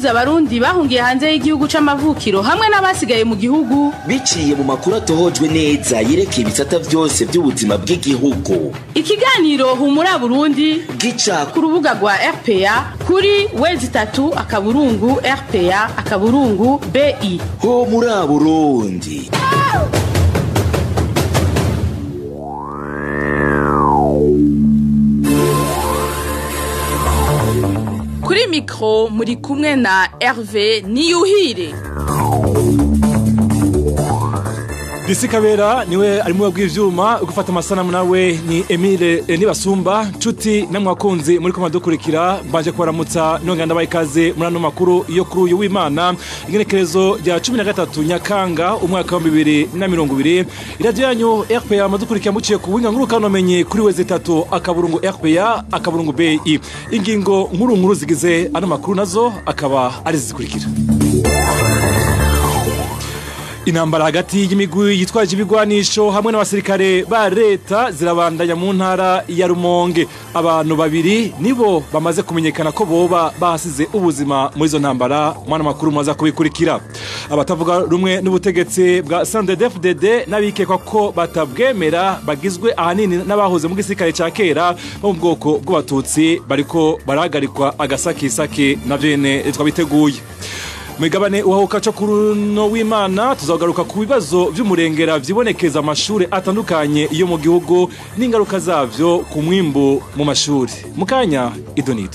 guhuza abarundi bahungiye hanze y'igihugu c'amavukiro hamwe n'abasigaye mu gihugu biciye mu makuru atohojwe neza yerekeye ibisata vyose vy'ubuzima bw'igihugu ikiganiro humura burundi gica ku rubuga rwa rpa kuri wezi itatu akaburungu rpa akaburungu bi ho muri burundi kuri mikro muri kumwe na herve niyuhire Disi Kabera niwe ari mu bw'ivyuma gufata amasanamu nawe ni Emile eh, Nibasumba nshuti namwe wakunzi muri koma dukurikira mbanje kubaramutsa nongera ndabaye ikaze muri ano makuru yo kuri uyu w'Imana igenekerezo rya 13 Nyakanga umwaka wa 2020 iradiyo yanyu RPA madukurikira muciye ku winga nkuru kanomenye kuri weze tatu akaburungu RPA akaburungu BI ingingo nkuru nkuru zigize ano makuru nazo akaba ari zikurikira Intambara hagati y'imigwi yitwaje ibigwanisho hamwe n'abasirikare ba leta zirabandanya mu ntara ya Rumonge. Abantu babiri nibo bamaze kumenyekana ko boba bahasize ubuzima muri izo ntambara mwana makuru mwaza kubikurikira. Abatavuga rumwe n'ubutegetsi bwa CNDD-FDD n'abikekwa ko batabwemera bagizwe ahanini n'abahoze mu gisirikare ca kera bo mu bwoko bw'abatutsi bariko barahagarikwa agasakisaki na vyene twabiteguye. Mwigabane uhahuka co kuruno w'Imana tuzagaruka ku bibazo vy'umurengera vyibonekeza amashure atandukanye yo mu gihugu n'ingaruka zavyo ku mwimbu mu mashuri. Mukanya idonito.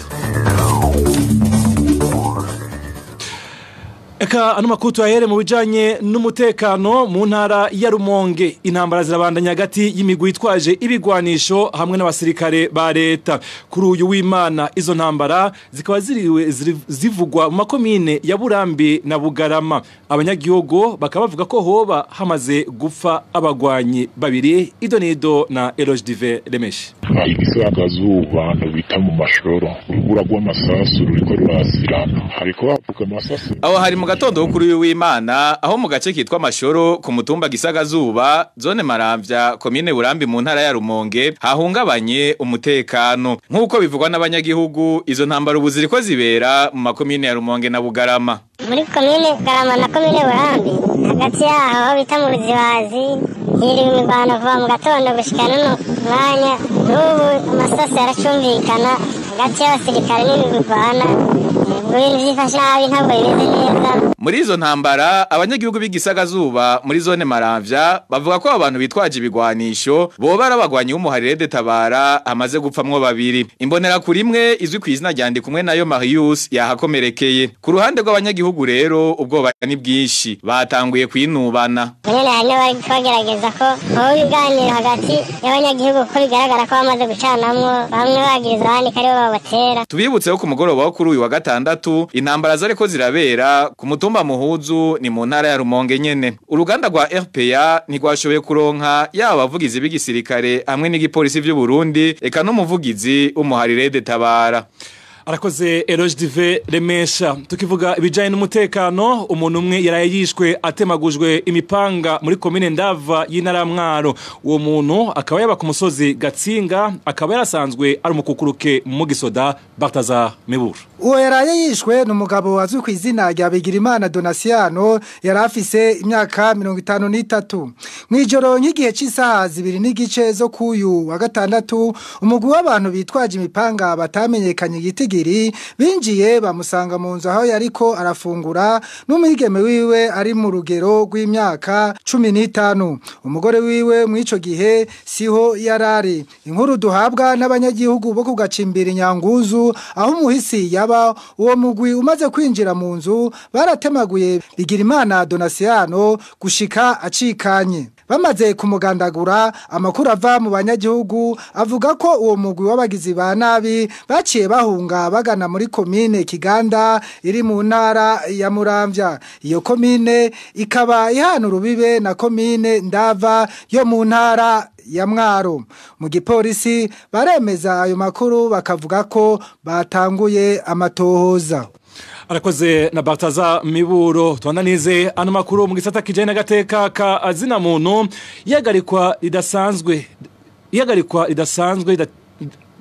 Eka ano makuru tuyahere mu bijanye n'umutekano mu ntara ya Rumonge intambara zirabandanya hagati y'imigwi itwaje ibigwanisho hamwe n'abasirikare ba leta kuri uyu w'Imana izo ntambara zikaba ziriwe ziri- zivugwa mu makomine ya Burambi na Bugarama abanyagihugu bakaba bavuga ko hoba hamaze gupfa abagwanyi babiri idonido na Eloge Dive Remeshi igisagazuba abantu bita mu mashoro urubura rw'amasasu ruriko rurasirana hariko havuga amasasu aho hari mu gatondo wo kuri uyu w'Imana aho mu gace kitwa Mashoro ku mutumba Gisagazuba zone Maramvya komine Burambi mu ntara ya Rumonge hahungabanye umutekano nk'uko bivugwa n'abanyagihugu izo ntambara ubu ziriko zibera mu makomine ya Rumonge na Bugarama muri komine garama na komine burambi hagati yaho aho bita mu ruzibazi hiriwe imirwano kuva mu gatondo gushika n'uno mwanya n'ubu amasasu yaracumvikana hagati y'abasirikare n'ibigurwana ubwo ibintu vyifashe nabi ntabwo bimeze neza muri izo ntambara abanyagihugu b'igisagazuba muri zone Maramvya bavuga ko abantu bitwaje ibigwanisho boba arabagwanyi w'umuharire de tabara hamaze gupfamwo babiri imbonera kuri imwe izwi ku izina rya kumwe nayo Marius yahakomerekeye ku ruhande rw'abanyagihugu rero ubwoba ni bwinshi batanguye kwinubana nyene hari n'abari bagerageza ko aho ibiganiro hagati y'abanyagihugu ko bigaragara ko bamaze gucanamwo bamwe bagiriza abandi ko aribo babatera Tubibutse ko ku mugoroba wo kuri uyu wa gatandatu intambara zariko zirabera ku mutumba muhuzu ni mu ntara ya Rumonge nyene. Uruganda rwa RPA ntigwashoboye kuronka yaba abavugizi b'igisirikare hamwe n'igipolisi vy'u Burundi eka n'umuvugizi w'umuharire de tabara. Arakoze Eloge Dive Remesha tukivuga ibijanye n'umutekano umuntu umwe yaraye yishwe atemagujwe imipanga muri komine Ndava y'intara ya Mwaro uwo muntu akaba yaba ku musozi Gatsinga akaba yarasanzwe ari umukukuruke mu gisoda Bartaza Miburu uwo yaraye yishwe ni umugabo azwi ku izina rya Bigirimana Donasiano yari afise imyaka mirongo itanu n'itatu mu ijoro nk'igihe cy'isaha zibiri n'igice zo kuyu wa gatandatu umugwi w'abantu bitwaje imipanga batamenyekanye igitigiri binjiye bamusanga mu nzu aho yariko arafungura n'umwigeme wiwe ari mu rugero rw'imyaka cumi n'itanu umugore wiwe mu ico gihe siho yarari inkuru duhabwa n'abanyagihugu bo kugacimbira inyanguzu aho umuhisi yaba uwo mugwi umaze kwinjira mu nzu baratemaguye Bigirimana Donasiano gushika acikanye bamaze kumugandagura amakuru ava mu banyagihugu avuga ko uwo mugwi w'abagizi ba nabi baciye bahunga bagana muri komine Kiganda iri mu ntara ya Muramvya iyo komine ikaba ihana urubibe na komine Ndava yo mu ntara ya mwaro mu gipolisi baremeza ayo makuru bakavuga ko batanguye amatohoza arakoze na Bartaza Miburo twandanize ano makuru mu gisata kijanye n'agateka ka azina muntu yagarikwa ridasanzwe yagarikwa ridasanzwe rida-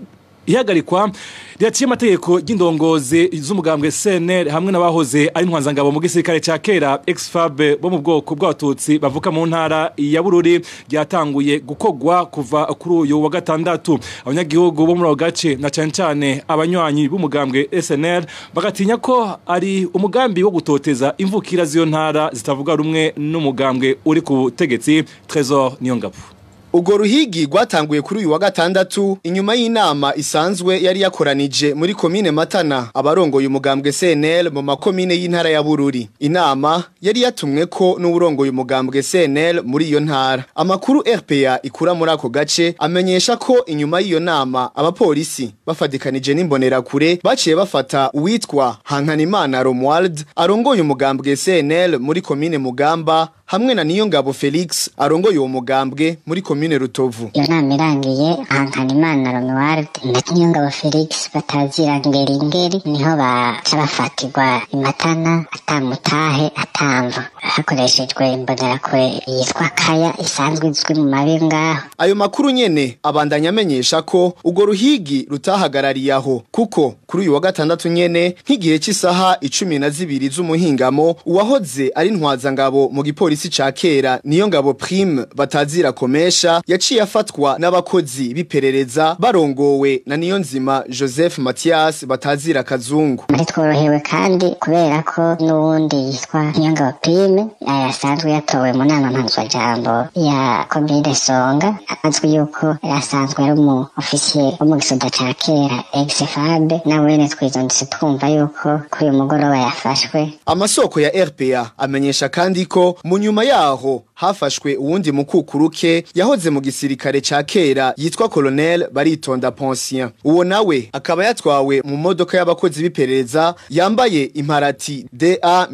ihagarikwa ryaciye amategeko y'indongozi z'umugambwe CNL hamwe n'abahoze ari ntwanzangabo mu gisirikare ca kera ex-FAB bo mu bwoko bw'abatutsi bavuka mu ntara ya Bururi ryatanguye gukogwa kuva kuri uyu wa gatandatu abanyagihugu bo muri ako gace na cane cane abanywanyi b'umugambwe SNL bagatinya ko ari umugambi wo gutoteza imvukira z'iyo ntara zitavuga rumwe n'umugambwe uri ku butegetsi Trésor Niyongabo Ugo ruhigi rwatanguye kuri uyu wa gatandatu inyuma y'inama isanzwe yari yakoranije muri komine Matana abarongoye umugambwe CNL mu makomine y'intara ya Bururi. Inama yari yatumwe ko n'uburongoye umugambwe CNL muri iyo ntara. Amakuru RPA ikura muri ako gace amenyesha ko inyuma y'iyo nama abapolisi bafadikanije n'imbonera kure baciye bafata uwitwa Hankanimana Romuald arongoye umugambwe CNL muri komine Mugamba hamwe na Niyongabo Felix arongoye uwo mugambwe muri komine Rutovu. iyo nama irangiye Hankanimana Romuald na Niyongabo Felix batazira ngeri ngeri niho baca bafatirwa imatana atamutahe atamva hakoreshejwe imbonerakure yitwa kaya isanzwe izwi mu mabi ngaho Ayo makuru nyene abandanya amenyesha ko ugo ruhigi rutahagarariye aho kuko kuri uyu wa gatandatu nyene nk'igihe cy'isaha icumi na zibiri z'umuhingamo uwahoze ari ntwazangabo mu gipolisi ca kera niyo ngabo prime batazira komesha yaciye afatwa n'abakozi biperereza barongowe na niyo nzima Joseph Mathias batazira kazungu muri tworohewe kandi kubera ko n'uwundi yitwa Niyongabo Prime yasanzwe yatowe mu nama mpanzwajambo ya komine Songa azwi yuko yasanzwe ari umu ofisiye wo mu gisoda ca kera ex-FAB na wene twizondetse twumva yuko kuri uyu mugoroba yafashwe Amasoko ya RPA amenyesha kandi ko mu nyuma yaho hafashwe uwundi mukukuruke yahoze mu gisirikare ca kera yitwa Colonel Baritonda Poncien. Uwo nawe akaba yatwawe mu modoka y'abakozi biperereza yambaye imparati DA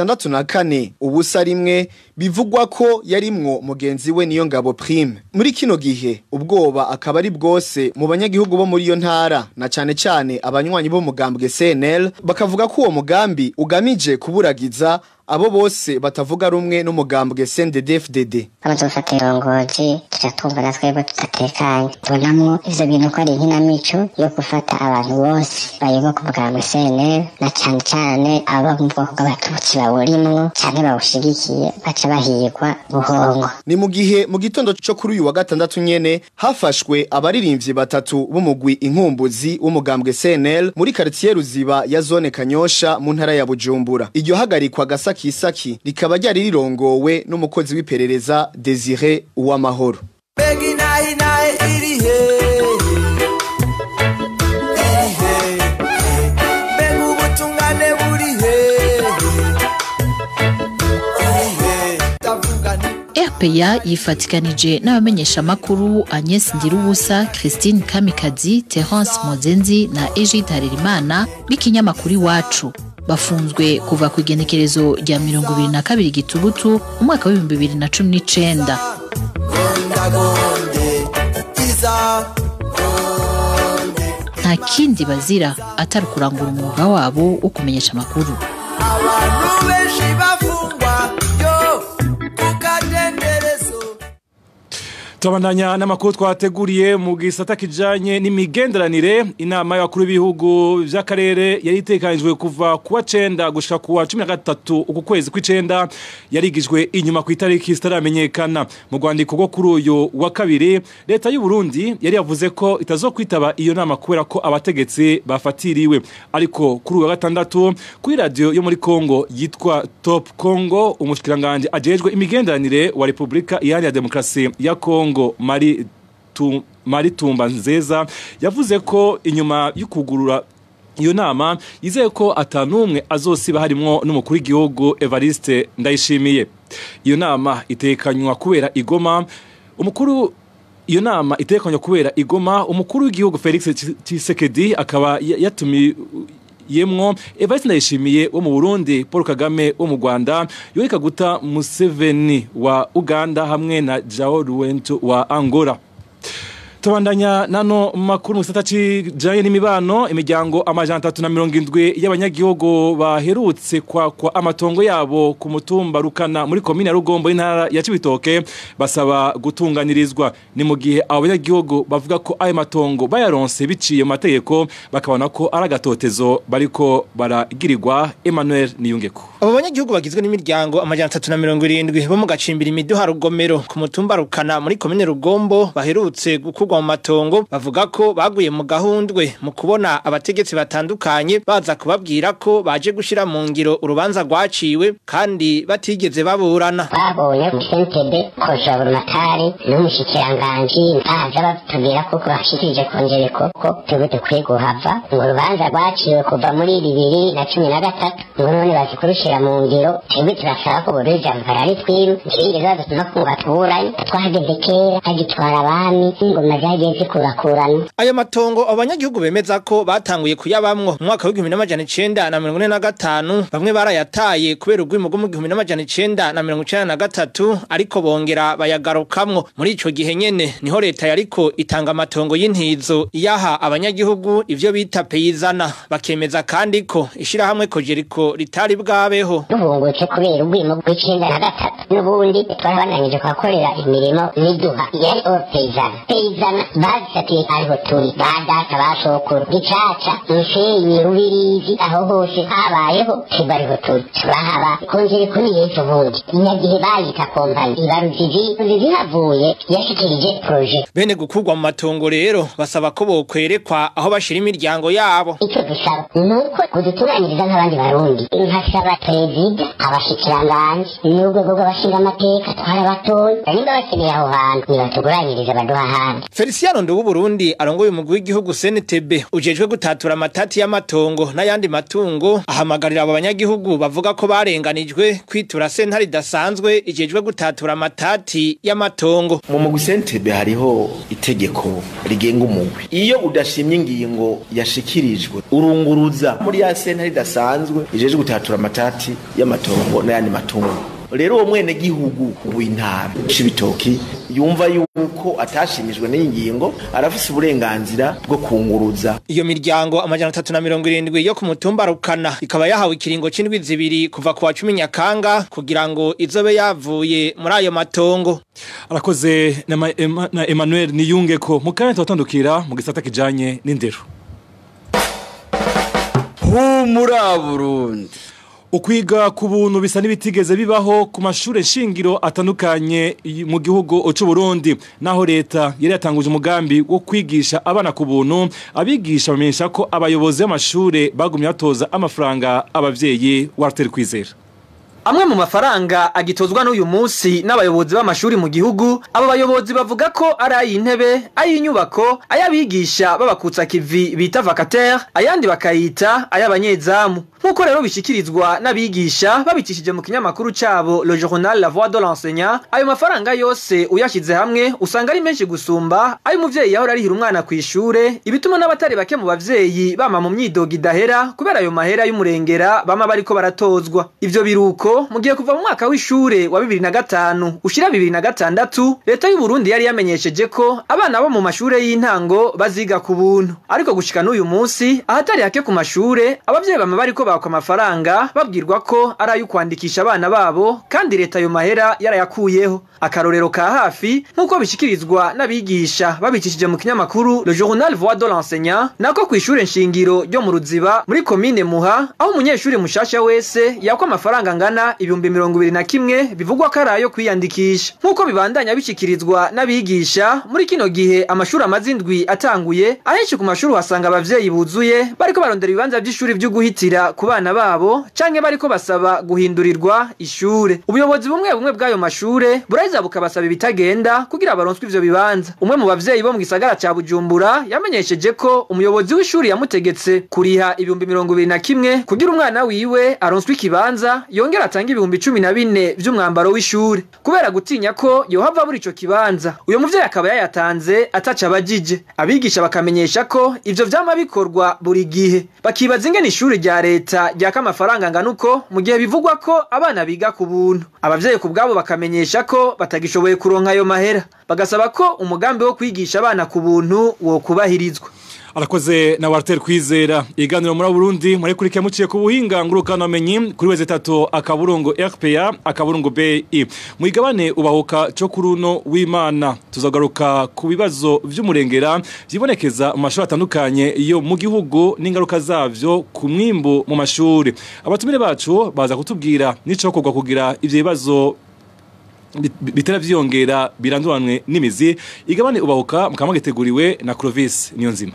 64 ubusa rimwe bivugwa ko yarimwo mugenzi we niyo ngabo prime. Muri kino gihe ubwoba akaba ari bwose mu banyagihugu bo muri iyo ntara na cane cane abanywanyi bo mugambwe CNL bakavuga ko uwo mugambi ugamije kuburagiza abo bose batavuga rumwe n'umugambwe CNDD-FDD. abazofata irongozi tuca twumva na twebwe tudatekanye tubonamwo ivyo bintu ko ari inkinamico yo gufata abantu bose bayoboka ubwambwe CNL na cane cane aba mu bwoko bw'abatutsi bawurimwo canke bawushigikiye baca bahigwa buhongo Ni mu gihe mu gitondo cyo kuri uyu wa gatandatu nyene hafashwe abaririmbyi batatu b'umugwi inkumbuzi w'umugambwe CNL muri quartier Ruziba ya zone Kanyosha mu ntara ya Bujumbura. Iryo hagarikwa gasakisaki rikaba ryari rirongowe n'umukozi w'iperereza Desire Uwamahoro. Begi nayi nayi iri he iri he Mbega ubutungane buri he iri he Ndavuga nti RPA yifatikanije n'abamenyeshamakuru Agnes Ndirubusa, Christine Kamikazi, Terence Mozenzi na Egide Harerimana b'ikinyamakuru iwacu bafunzwe kuva ku igenekerezo rya mirongo ibiri na kabiri gitugutu umwaka w'ibihumbi bibiri na cumi n'icenda gondagonde iza nta kindi bazira atari ukurangura umwuga wabo wo kumenyesha amakuru abantu benshi bafungwa yo kukadenderezo Tubandanya n'amakuru twateguriye mu gisata kijanye n'imigenderanire inama y'abakuru b'ibihugu vy'akarere yari itekanijwe kuva kuwa cenda gushika kuwa cumi na gatatu uku kwezi kw'icenda yarigijwe inyuma ku itariki zitaramenyekana mu rwandiko rwo kuri uyu wa kabiri leta y'u Burundi yari yavuze ko itazokwitaba iyo nama kubera ko abategetsi bafatiriwe ariko kuri uyu wa gatandatu kuri radio yo muri Kongo yitwa Top Congo umushikiranganje ajejwe imigenderanire wa Republika Iharanira Demokarasi ya Kongo Mari tu, Mari Tumba Nzeza yavuze ko inyuma y'ukugurura iyo nama yizeye ko atanumwe azosiba harimwo n'umukuru w'igihugu Evariste Ndayishimiye iyo nama itekanywa kubera igoma umukuru iyo nama itekanywa kubera igoma umukuru w'igihugu Felix Tshisekedi akaba ya- yatumiye yemwo Evariste Ndayishimiye wo mu Burundi Paul Kagame wo mu Rwanda Yoweri Kaguta Museveni wa Uganda hamwe na Joao Lourenço wa Angola tubandanya nano makuru mu gisata kijanye n'imibano imiryango amajana atatu na mirongo indwi y'abanyagihugu baherutse kwakwa amatongo yabo ku mutumba rukana muri komine ya rugombo y'intara ya cibitoke basaba gutunganirizwa ni mu gihe abo banyagihugu bavuga ko ayo matongo bayaronse biciye mu mategeko bakabona ko ari agatotezo bariko baragirirwa Emmanuel Niyungeko abo banyagihugu bagizwe n'imiryango amajana atatu na mirongo irindwi bo mu gacimbira imiduha rugomero ku mutumba rukana muri komine rugombo baherutse gukurwa mu matongo bavuga ko baguye mu gahundwe mu kubona abategetsi batandukanye baza kubabwira ko baje gushira mu ngiro urubanza rwaciwe kandi batigeze baburana babonye mu sentebe koja burumatari n'umushikiranganji ntaza batubwira ko bashikirije kongereko ko twebwe dukwiye guhava ngo urubanza rwaciwe kuva muri bibiri na cumi na gatatu ngo none bazi kurushira mu ngiro twebwe turasaba ko boruja mvarari twiru ntibigeze badutuma ko ngo batuburanye twahageze kera hagitwara abami ingoma zagiye zikurakurana ayo matongo abo banyagihugu bemeza ko batanguye kuyabamwo mu mwaka w'igihumbi n'amajana icenda na mirongo ine na gatanu bamwe barayataye kubera urwimo rwo mu gihumbi n'amajana icenda na mirongo icenda na gatatu ariko bongera bayagarukamwo muri ico gihe nyene niho leta yariko itanga amatongo y'intizo iyaha abanyagihugu ivyo bita peyizana bakemeza kandi ko ishirahamwe kojeriko ritari bwabeho duhungutse kubera urwimo rw'icenda na gatatu n'ubundi twarabananije kuhakorera imirimo miduha yari o peyizana peyizana bazisatiye ariho turi ba data ba sokuru gicaca musenyi rubirizi aho hose habayeho tibariho turi turahaba kongereko ni yejo bundi inyagihe bayita kompani ibaruzizi zihavuye yashikirije proje bene gukurwa mu matongo rero basaba ko bokwerekwa aho bashira imiryango yabo icyo dusaba ni uko kudutunganyiriza nk'abandi barundi nkasaba perezida abashikiranganji n'urwego rw'abashinga amateka twarabatoye nimba bakeneye aho hantu nibatuguranyirize baduha ahandi Feliciano Ndubu Burundi arongoye umugwi w'igihugu CNTB ujejwe gutatura amatati y'amatongo n'ayandi matungo ahamagarira abo banyagihugu bavuga ko barenganijwe kwitura sentare idasanzwe ijejwe gutatura amatati y'amatongo mu mugwi sentebe hariho itegeko rigenga umugwi iyo udashimye ingingo yashikirijwe urunguruza muri ya sentare idasanzwe ijejwe gutatura amatati y'amatongo n'ayandi matungo rero uwo mwene gihugu w'intara c'ibitoki yumva yuko atashimijwe n'iyi ngingo arafise uburenganzira bwo kunguruza iyo miryango amajana atatu na mirongo irindwi yo ku mutumba rukana ikaba yahawe ikiringo c'indwi zibiri kuva ku wa cumi nyakanga kugira ngo izobe yavuye muri ayo matongo arakoze na Ma- Ema- na Emmanuel Niyungeko mu kanya tubatandukira mu gisata kijanye n'indero humura Burundi ukwiga ku buntu bisa n'ibitigeze bibaho ku mashuri shingiro atandukanye y- mu gihugu cy'u Burundi naho leta yari yatanguje umugambi wo kwigisha abana ku buntu abigisha bamenyesha ko abayobozi b'amashuri bagumye batoza amafaranga abavyeyi Walter Kwizera Amwe mu mafaranga agitozwa n'uyu munsi n'abayobozi b'amashuri mu gihugu, abo bayobozi bavuga ko ari ay'intebe, ay'inyubako, ay'abigisha babakutsa kivi bita vacataire, ayandi bakayita ay'abanyezamu. Nk'uko rero bishikirizwa n'abigisha babicishije mu kinyamakuru cabo Le Journal La Voix de l'Enseignant, ayo mafaranga yose uyashize hamwe usanga ari menshi gusumba ayo umuvyeyi yahora arihira umwana ku ishure, ibituma n'abatari bake mu bavyeyi bama mu myidogo idahera kubera ayo mahera y'umurengera bama bariko baratozwa. Ivyo biruko mu gihe kuva mu mwaka w'ishure wa bibiri na gatanu ushira bibiri na gatandatu leta y'u Burundi yari yamenyesheje ko abana bo mu mashure y'intango baziga ku buntu ariko gushika n'uyu munsi ahatari hake ku mashure abavyeyi bama bariko bakwa amafaranga babwirwa ko ari ayo kwandikisha abana babo kandi leta ayo mahera yarayakuyeho akarorero ka hafi nk'uko bishikirizwa n'abigisha babicishije mu kinyamakuru Le Journal Voix de l'Enseignant nako kw'ishure nshingiro ryo mu Ruziba muri komine Muha aho umunyeshuri mushasha wese yakwa amafaranga angana ibihumbi mirongo ibiri na kimwe bivugwa ko ari ayo kwiyandikisha nk'uko bibandanya bishikirizwa n'abigisha muri kino gihe amashuri amaze indwi atanguye ahenshi ku mashuri uhasanga abavyeyi buzuye bariko barondera ibibanza vy'ishuri vyo guhitira ku bana babo canke bariko basaba guhindurirwa ishure ubuyobozi bumwe bumwe bw'ayo mashure buraheza bukabasaba ibitagenda kugira baronswe ivyo bibanza umwe mu bavyeyi bo mu gisagara ca bujumbura yamenyesheje ko umuyobozi w'ishuri yamutegetse kuriha ibihumbi mirongo ibiri na kimwe kugira umwana wiwe aronswe ikibanza yongera atange ibihumbi cumi na bine vy'umwambaro w'ishuri kubera gutinya ko yohava buri ico kibanza uyo muvyeyi akaba yayatanze ataca abajije abigisha bakamenyesha ko ivyo vyama bikorwa buri gihe bakibaza ingene ishuri rya leta leta ryaka amafaranga angana uko mu gihe bivugwa ko abana biga ku buntu abavyeyi ku bwabo bakamenyesha ko batagishoboye kuronka ayo mahera bagasaba ko umugambi wo kwigisha abana ku buntu wokubahirizwa arakoze na Walter Kwizera iganiro muri Burundi muri kuri kemuciye ku buhinga ngurukana menyi kuri weze tatu akaburungu RPA akaburungu BI muigabane ubahuka cyo kuruno w'Imana tuzagaruka ku bibazo vy'umurengera vyibonekeza mu mashuri atandukanye yo mu gihugu n'ingaruka zavyo ku mwimbu mu mashuri abatumire bacu baza kutubwira nico kugwa kugira ivyo bibazo bitera vyongera biranduranwe n'imizi igabane ubahuka mukama giteguriwe na Clovis niyo nzima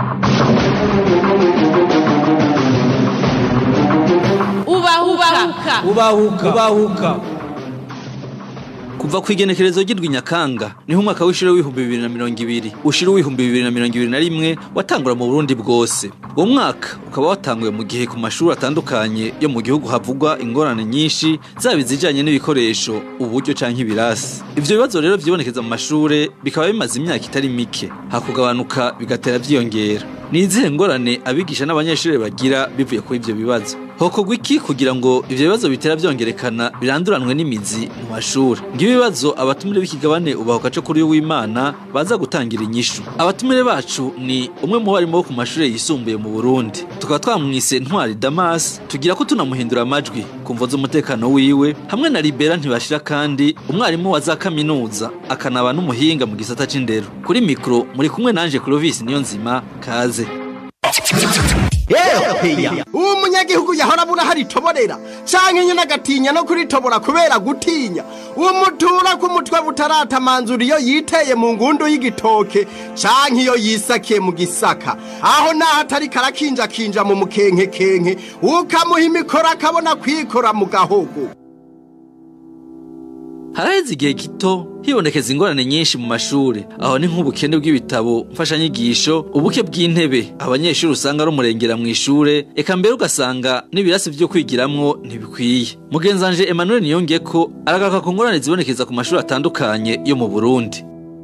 ubahuka ubahuka ubahuka kuva ku igenekerezo ry'Nyakanga niho umwaka w'ishuri w'ibihumbi bibiri na mirongo ibiri ushira w'ibihumbi bibiri na mirongo ibiri na rimwe watangura mu Burundi bwose uwo mwaka ukaba watanguye mu gihe ku mashuri atandukanye yo mu gihugu havugwa ingorane nyinshi zaba izijanye n'ibikoresho uburyo canke ibirasi ivyo bibazo rero vyibonekeza mu mashure bikaba bimaze imyaka itari mike hakugabanuka bigatera vyiyongera ni izihe ngorane abigisha n'abanyeshuri bagira bivuye kuri ivyo bibazo hokorwa iki kugira ngo ivyo bibazo bitera vyongerekana biranduranwe n'imizi mu mashuri ng'ibibazo abatumire b'ikigabane ubahuka co kuri w'Imana baza gutangira inyishu abatumire bacu ni umwe mu barimu bo ku mashuri yisumbuye mu Burundi tukaba twamwise Ntwari Damas tugira ko tunamuhindura amajwi kumvo z'umutekano wiwe hamwe na Libera ntibashira kandi umwarimu wa za kaminuza akanaba n'umuhinga mu gisata c'indero kuri mikro muri kumwe nanje Clovis niyo nzima kaze uwo munyagihugu yahora abura hari itoborera canke nyene agatinya no kuritobora kubera gutinya uwo mutura ku mutwe butaratamanzura iyo yiteye mu ngundu y'igitoke canke iyo yisakiye mu gisaka aho naho atari karakinjakinja mu mukenkekenke ukamuha imikoro akabona kwikora mu gahogo haraheze igihe gito hibonekeza ingorane nyinshi mu mashuri aho ni nk'ubukene bw'ibitabo mfashanyigisho ubuke bw'intebe abanyeshuri usanga ari umurengera mu ishure eka mbere ugasanga n'ibirasi vyo kwigiramwo ntibikwiye mugenzanje Emmanuel niyonge ko aragaruka ku ngorane zibonekeza ku mashuri atandukanye yo mu Burundi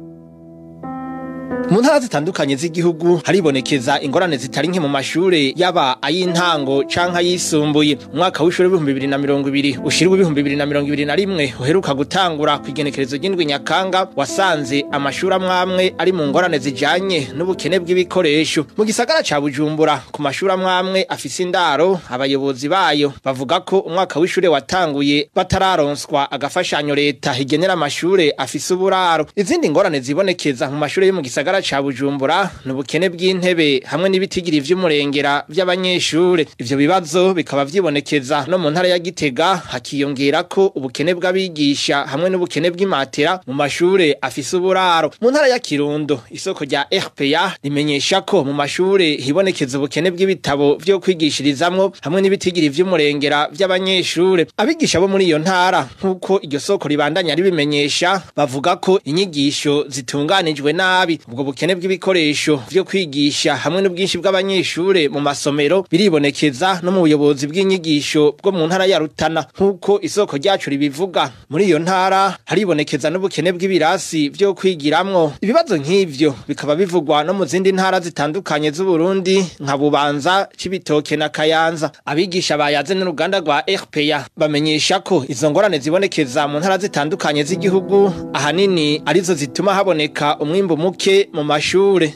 mu ntara zitandukanye z'igihugu haribonekeza ingorane zitari nke mu mashure yaba ay'intango canke ayisumbuye umwaka w'ishuri w'ibihumbi bibiri na mirongo ibiri ushira w'ibihumbi bibiri na mirongo ibiri na rimwe uheruka gutangura ku igenekerezo ry'indwi nyakanga wasanze amashuri amwe amwe ari mu ngorane zijanye n'ubukene bw'ibikoresho mu gisagara ca bujumbura ku mashuri amwe amwe afise indaro abayobozi bayo bavuga ko umwaka w'ishure watanguye batararonswa agafashanyo leta igenera amashure afise uburaro izindi ngorane zibonekeza mu mashure yo mu gisagara ca Bujumbura n'ubukene bw'intebe hamwe n'ibitigiri vy'umurengera vy'abanyeshure ivyo bibazo bikaba vyibonekeza no mu ntara ya Gitega hakiyongera ko ubukene bw'abigisha hamwe n'ubukene bw'imatera mu mashure afise uburaro mu ntara ya Kirundo isoko rya RPA rimenyesha ko mu mashure hibonekeza ubukene bw'ibitabo vyo kwigishirizamwo hamwe n'ibitigiri vy'umurengera vy'abanyeshure abigisha bo muri iyo ntara nk'uko iryo soko ribandanya ribimenyesha bavuga ko inyigisho zitunganijwe nabi ubwo bukene bw'ibikoresho vyo kwigisha hamwe n'ubwinshi bw'abanyeshure mu masomero biribonekeza no mu buyobozi bw'inyigisho bwo mu ntara ya Rutana nk'uko isoko ryacu ribivuga muri iyo ntara haribonekeza n'ubukene bw'ibirasi vyo kwigiramwo ibibazo nk'ivyo bikaba bivugwa no mu zindi ntara zitandukanye z'u Burundi nka Bubanza Cibitoke na Kayanza abigisha bayaze n'uruganda rwa RPA bamenyesha ko izo ngorane zibonekeza mu ntara zitandukanye z'igihugu ahanini arizo zituma haboneka umwimbu muke mu mashure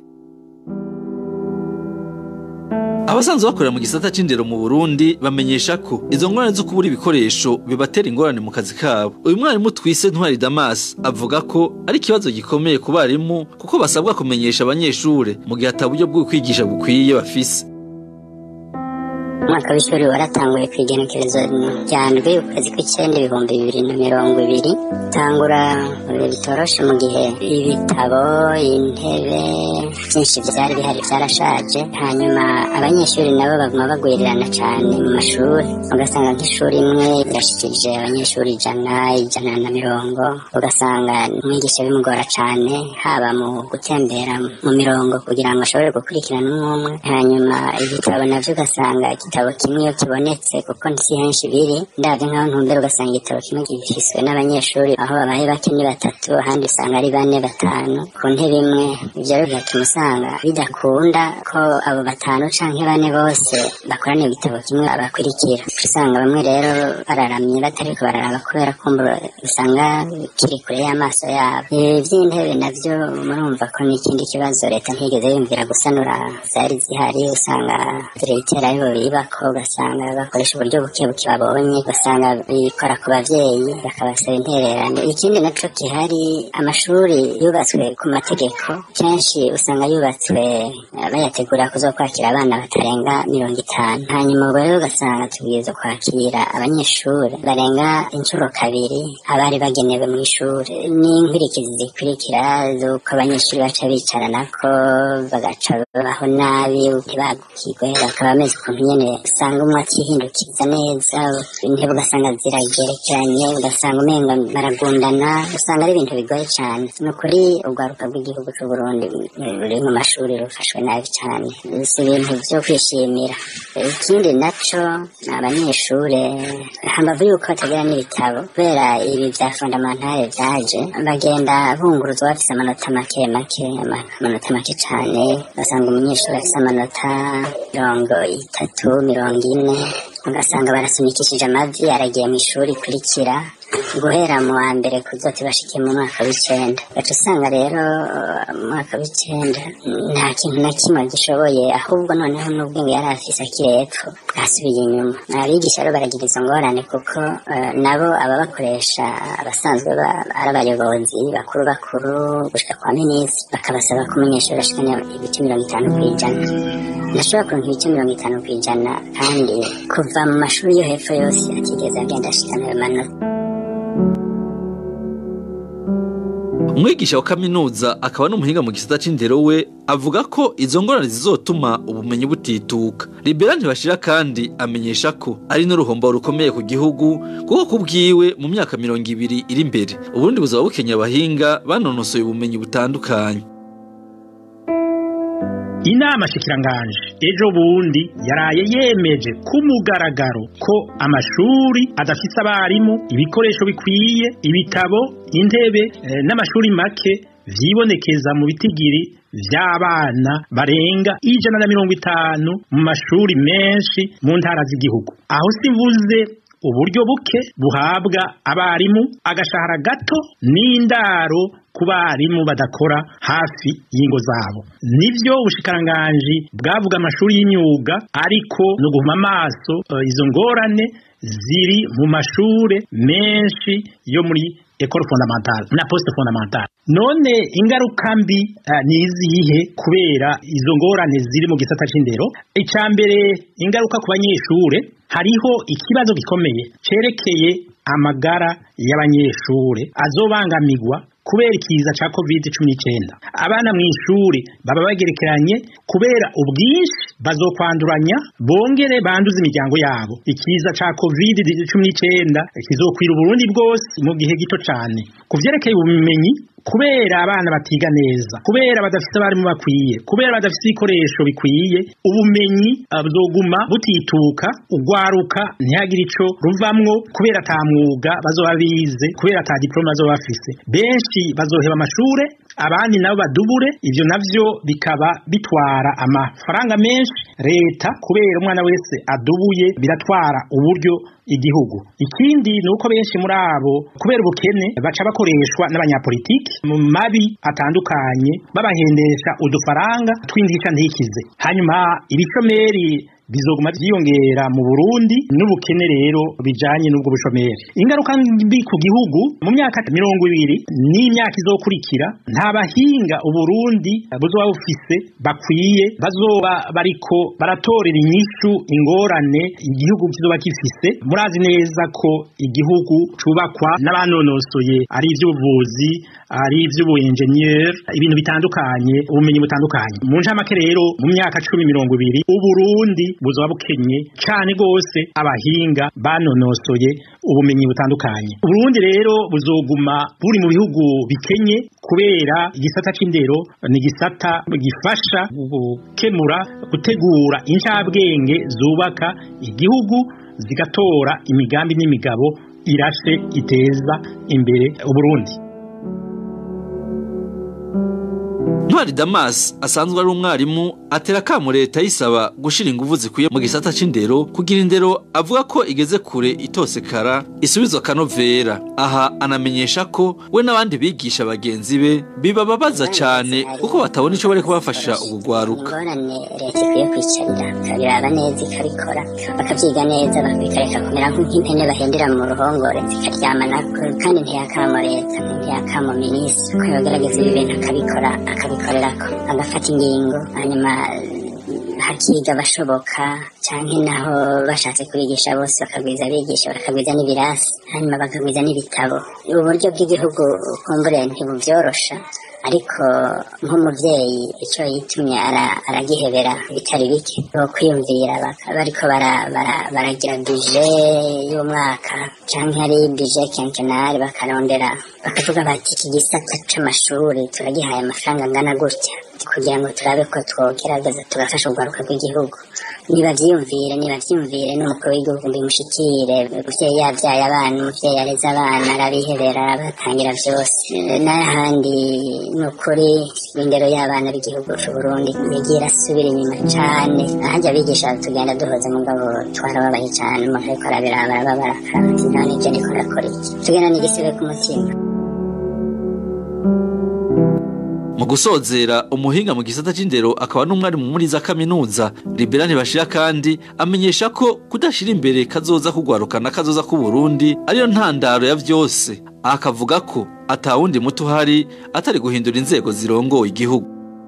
abasanzwe bakorera mu gisata c'indero mu Burundi bamenyesha ko izo ngorane zo kubura ibikoresho bibatera ingorane mu kazi kabo uyu mwarimu twise Ntwari Damas avuga ko ari ikibazo gikomeye ku barimu kuko basabwa kumenyesha abanyeshure mu gihe ataburyo bwo kwigisha bukwiye bafise umwaka w'ishuri waratanguye ku igenekerezo rya ndwi ukwezi kw'icyenda ibihumbi bibiri na mirongo ibiri tangura bitoroshe mu gihe ibitabo intebe byinshi byari bihari byarashaje hanyuma abanyeshuri nabo baguma bagwirirana cyane mu mashuri ugasanga nk'ishuri imwe irashikirije abanyeshuri ijana ijana na mirongo ugasanga umwigisha bimugora cyane haba mu gutembera mu mirongo kugira ngo ashobore gukurikirana umwe umwe hanyuma ibitabo navyo ugasanga igitabo igitabo kimwe iyo kibonetse kuko si henshi biri ndabyo nk'aho ntumbera ugasanga igitabo kimwe gifiswe n'abanyeshuri aho babaye bake ni batatu ahandi usanga ari bane batanu ku ntebe imwe ibyo rero bigatuma usanga bidakunda ko abo batanu canke bane bose bakorana ibitabo kimwe abakurikira usanga bamwe rero bararamye batariko bararaba kubera kumva usanga kiri kure y'amaso yabo ibi by'intebe navyo murumva ko n'ikindi kibazo leta ntigeze yumvira gusanura zari zihari usanga diregiteri aribo bibako ugasanga bakoresha uburyo buke buke babonye ugasanga bikora ku bavyeyi bakabasaba intererano ikindi naco gihari amashuri yubatswe ku mategeko kenshi usanga yubatswe eh, bayategura kuzokwakira abana batarenga mirongo itanu hanyuma ubwo rero ugasanga tubwirizwa kwakira abanyeshuri barenga inshuro kabiri abari bagenewe mu ishuri n'inkurikizi zikurikira z'uko abanyeshuri baca bicaranako bagaca babaho nabi ntibagukirwe bakaba bameze ukuntu nyene usanga umwe akihindukiza neza intebe ugasanga ziragerekeranye ugasanga umenga baragundana usanga ari ibintu bigoye cyane ni ukuri urwaruka rw'igihugu c'u Burundi ruri mu mashuri rufashwe nabi cyane si ibintu vyo kwishimira ikindi naco abanyeshure hambavu yuko batagira n'ibitabo kubera ibi vya fondamentale vyaje bagenda bunguruzwa bafise amanota make make ama- amanota make cane ugasanga umunyeshuri afise amanota mirongo itatu mirongo ine ugasanga barasunikishije amavi aragiye mu ishuri ikurikira guhera mu wa mbere kuzote bashike mu mwaka w'icenda gaca usanga rero uh, mu mwaka w'icenda nta kintu na kimwe gishoboye ahubwo noneho n'ubwenge yari afise akiri epfo bwasubiye inyuma abigisha rero baragira izo ngorane kuko uh, nabo ababakoresha abasanzwe ba- ari abayobozi bakuru bakuru gushika kwa minisitiri bakabasaba ko umunyeshuri ashikanya ibice mirongo itanu ku ijana ntashobora kuronka ibice mirongo itanu ku ijana kandi kuva mu mashuri yo hepfo yose atigeze agenda ashikana ayo manota umwigisha wa kaminuza akaba n'umuhinga mu gisata c'indero we avuga ko izo ngorane zizotuma ubumenyi butituka libera ntibashira kandi amenyesha ko ari n'uruhombo rukomeye ku gihugu kuko ku bwiwe mu myaka mirongo ibiri iri imbere uburundi buzaba bukenye abahinga banonosoye ubumenyi butandukanye inama shikiranganje ejo bundi yaraye yemeje ku mugaragaro ko amashuri adafise abarimu ibikoresho bikwiye ibitabo intebe eh, n'amashuri make vyibonekeza mu bitigiri vy'abana barenga ijana na mirongo itanu mu mashuri menshi mu ntara z'igihugu aho sivuze uburyo buke buhabwa abarimu agashahara gato n'indaro ku barimu badakora hafi y'ingo zabo nivyo ubushikiranganji bwavuga amashuri y'imyuga ariko no guhuma amaso eh, izo ngorane ziri mu mashure menshi yo muri école fondamentale na poste fondamentale none ingaruka mbi uh, ni izihe kubera izo ngorane ziri mu gisata c'indero icya mbere ingaruka ku banyeshure hariho ikibazo gikomeye cerekeye amagara y'abanyeshure azobangamirwa kubera ikiza ca covid cumi n'icenda abana mu ishuri baba bagerekeranye kubera ubwinshi bazokwanduranya bongere banduza imiryango yabo ikiza ca covid cumi n'icenda kizokwira uburundi bwose mu gihe gito cane ku vyerekeye ubumenyi kubera abana batiga neza kubera badafite abarimu bakwiye kubera badafite ibikoresho bikwiye ubumenyi uh, buzoguma butituka ugwaruka ntihagire ico ruvamwo kubera ata mwuga bazoba bize kubera ata diplome bazoba bafise benshi bazoheba amashure abandi nabo badubure ivyo navyo bikaba bitwara amafaranga menshi leta kubera umwana wese adubuye biratwara uburyo igihugu ikindi ni uko benshi muri abo kubera ubukene baca bakoreshwa n'abanyapolitiki mu mabi atandukanye babahendesha udufaranga tw'indisha ntikize hanyuma ibishomeri bizoguma vyiyongera mu Burundi n'ubukene rero bijanye n'ubwo bushomeri ingaruka mbi ku gihugu mu myaka mirongo ibiri n'imyaka izokurikira nta bahinga uburundi buzoba bufise bakwiye bazoba bariko baratorera inyishu ingorane igihugu kizoba gifise murazi neza ko igihugu cubakwa n'abanonosoye ari ivy'ubuvuzi ari ivy'ubuenjeniyeri ibintu bitandukanye ubumenyi butandukanye mu ncamake rero mu myaka cumi mirongo ibiri uburundi buzoba bukenye cane gose abahinga banonosoye ubumenyi butandukanye Uburundi rero buzoguma buri mu bihugu bikenye kubera igisata c'indero ni igisata gifasha gukemura gutegura incabwenge zubaka igihugu zigatora imigambi n'imigabo irashe iteza imbere Uburundi Ntwari Damas asanzwe ari umwarimu atera akamu leta yisaba gushira ingufu zikwiye mu gisata c'indero kugira indero avuga ko igeze kure itosekara isubizwa kanovera aha anamenyesha ko we n'abandi bigisha bagenzi be bibababaza cane kuko batabona ico bari kubafasha ugugwaruka ingorane leta ikwiye kwicarira ikabiraba neza ikabikora bakavyiga neza bakabikareka kumera nk'impene bahendera mu ruhongore zikaryama nako kandi ntiyakamo leta ntiyakamo minisitiri ko yogerageza ibi bintu akabikora akabikorerako agafata ingingo hanyuma hakiga bashoboka canke naho bashatse kubigisha bose bakagwiza abigisha bakagwiza n'ibirasi hanyuma bakagwiza n'ibitabo uburyo bw'igihugu kumbure ntibuvyorosha ariko nk'umuvyeyi ico yitumye ara- aragihebera bitari bike bo kwiyumvira baka- bariko bara- bara- baragira bije y'umwaka canke ari bije kenkenari bakarondera bakavuga bati iki gisata c'amashuri turagihaye amafaranga angana gutya kugira ngo turabe ko twogerageza tugafasha urwaruka rw'igihugu nibavyiyumvire nibavyiyumvire n'umukuru w'igihugu bimushikire umuvyeyi yavyaye abana umuvyeyi yareze abana arabihebera arabatangira vyose n'ahandi ni ukuri indero y'abana b'igihugu c'uburundi yagiye irasubira inyuma cane ahandi abigisha tugenda duhoza mugabo twarababaye cane umuntu ariko arabiraba arababara akaraba ati none ivyo ndiko ndakora iki tugenda n'igisebe ku mutima mu gusozera umuhinga mu gisata c'indero akaba n'umwarimu muri za kaminuza Libera ntibashira kandi amenyesha ko kudashira imbere kazoza kugwarukana kazoza ku Burundi ariyo ntandaro ya vyose aha akavuga ko atawundi muti uhari atari guhindura inzego zirongoye igihugu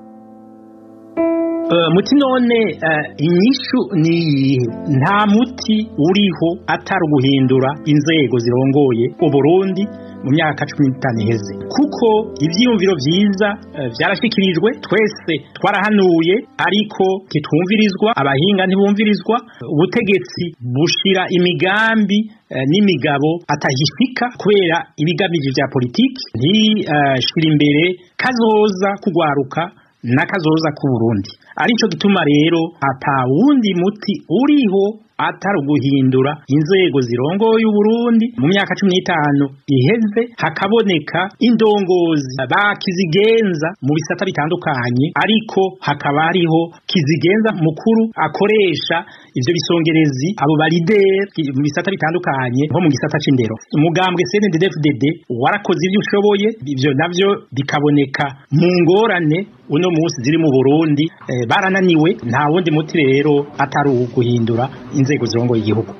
Eh, muti none eh, inyishu ni iyihe nta muti uriho atari uguhindura inzego zirongoye uburundi mu myaka cumi n'itanu iheze kuko ivyiyumviro vyiza eh, vyarashikirijwe twese twarahanuye ariko ntitwumvirizwa abahinga ntibumvirizwa ubutegetsi bushira imigambi eh, n'imigabo atahishika kubera ibigamije vya politiki ntishira imbere kazoza kugwaruka n'akazoza ku Burundi arico gituma rero ata wundi muti uriho atari uguhindura inzego zirongoye Uburundi mu myaka cumi n'itanu iheze hakaboneka indongozi bakizigenza mu bisata bitandukanye ariko hakaba hariho kizigenza mukuru akoresha ivyo bisongerezi abo balideri mu bisata bitandukanye nko mu gisata c'indero umugambwe CNDD-FDD warakoze ivyo ushoboye ivyo navyo bikaboneka mu ngorane uno munsi ziri mu Burundi eh, barananiwe nta wundi muti rero atari uguhindura inzego zirongoye igihugu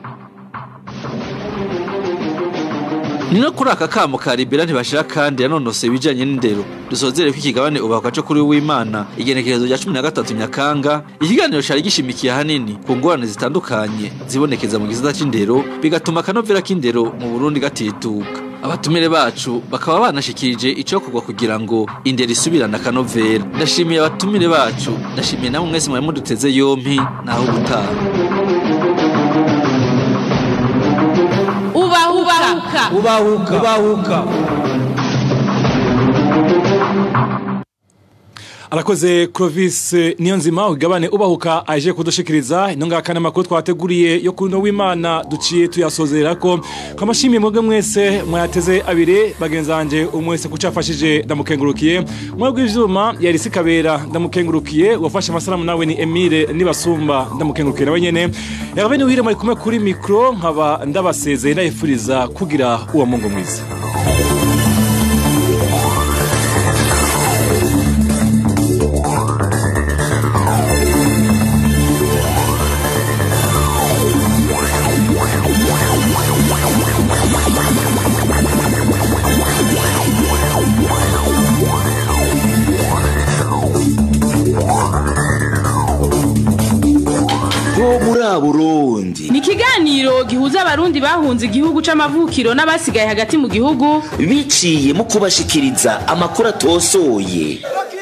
ni no kuri aka kamo ka Libera ntibashira kandi yanonose ibijanye n'indero dusozere ko ikigabane ubakwa co kuri w'Imana igenekerezo rya 13 Nyakanga ikiganiro cari gishimikiye hanini ku ngorane zitandukanye zibonekeza mu gisata c'indero bigatuma akanovera k'indero mu Burundi gatituka abatumire bacu bakaba banashikirije ico kugwa kugira ngo indero isubirane akanovera ndashimiye abatumire bacu ndashimiye namwe mwese mwari muduteze yompi naho gutaha ubahuka ubahuka ubahuka arakoze Clovis niyo nzima ugabane ubahuka aje kudushikiriza ino ngaka n'amakuru twateguriye yo kuno w'Imana duciye tuyasozera ko kamashimiye mwebwe mwese mwateze abiri bagenzanje umwese kucafashije ndamukengurukiye mwebwe ivyuma yari sikabera ndamukengurukiye wafashe amasalamu nawe ni Emile nibasumba ndamukengurukiye nawe nyene yagabe ni uhire muri kumwe kuri micro nkaba ndabasezeye ndayifuriza kugira uwa mungu mwiza bo muri Burundi ni ikiganiro gihuza abarundi bahunze igihugu c'amavukiro n'abasigaye hagati mu gihugu biciye mu kubashikiriza amakuru atosoye